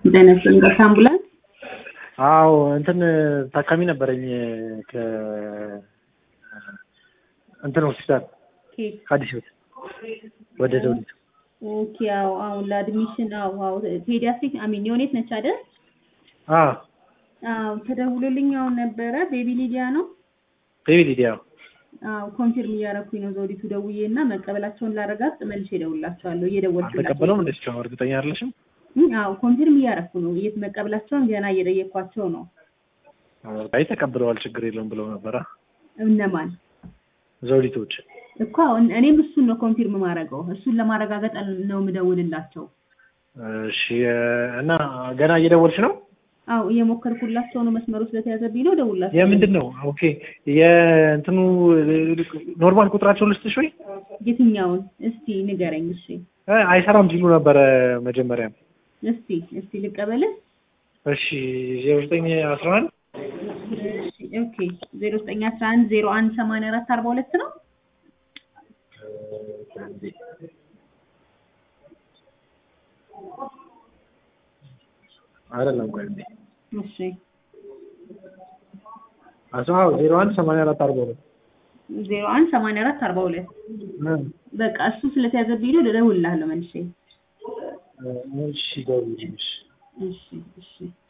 ጤና ይስጥልኝ። በቃ አምቡላንስ አዎ እንትን ታካሚ ነበረኝ ከ እንትን ሆስፒታል ኬት ከአዲስ ህይወት ወደ ዘውዲቱ ኦኬ። አዎ አሁን ለአድሚሽን አዎ አዎ ፔዲያትሪክ አሚን ዮኔት ነች አይደል? አዎ አዎ ተደውሎልኝ አሁን ነበረ። ቤቢ ሊዲያ ነው። ቤቢ ሊዲያ አዎ ኮንፊርም እያረኩኝ ነው ዘውዲቱ ደውዬ እና መቀበላቸውን ላረጋግጥ መልሼ እደውልላቸዋለሁ። እየደወልኩላቸው አልተቀበለውም እንደዚህ ነው እርግጠኛ አይደለሽም እም፣ አዎ ኮንፊርም እያረኩ ነው። የት መቀበላቸውን ገና እየጠየኳቸው ነው። አይ ተቀብለዋል ችግር የለውም ብለው ነበረ እነማን ዘውዲቶች እኮ አሁን እኔም እሱን ነው ኮንፊርም ማድረገው። እሱን ለማረጋገጥ ነው የምደውልላቸው። እሺ እና ገና እየደወልሽ ነው አዎ እየሞከርኩላቸው ነው። መስመሩ ስለተያዘብኝ ነው እደውልላቸው። የምንድን ነው ኦኬ የእንትኑ ኖርማል ቁጥራቸው ልስጥሽ ወይ የትኛውን እስቲ ንገረኝ። እሺ እ አይሰራም ሲሉ ነበረ መጀመሪያ እስቲ እስቲ ልቀበልህ። እሺ ዜሮ ዘጠኝ አስራ አንድ እሺ ኦኬ ዜሮ ዘጠኝ አስራ አንድ ዜሮ አንድ ሰማንያ አራት አርባ ሁለት ነው። አይደለም ቆይ እንዴ እሺ አስራ ዜሮ አንድ ሰማንያ አራት አርባ ሁለት ዜሮ አንድ ሰማንያ አራት አርባ ሁለት በቃ እሱ ስለተያዘብኝ ነው እደውልልሃለሁ መልሼ። እሺ ደውልልሽ እሺ እሺ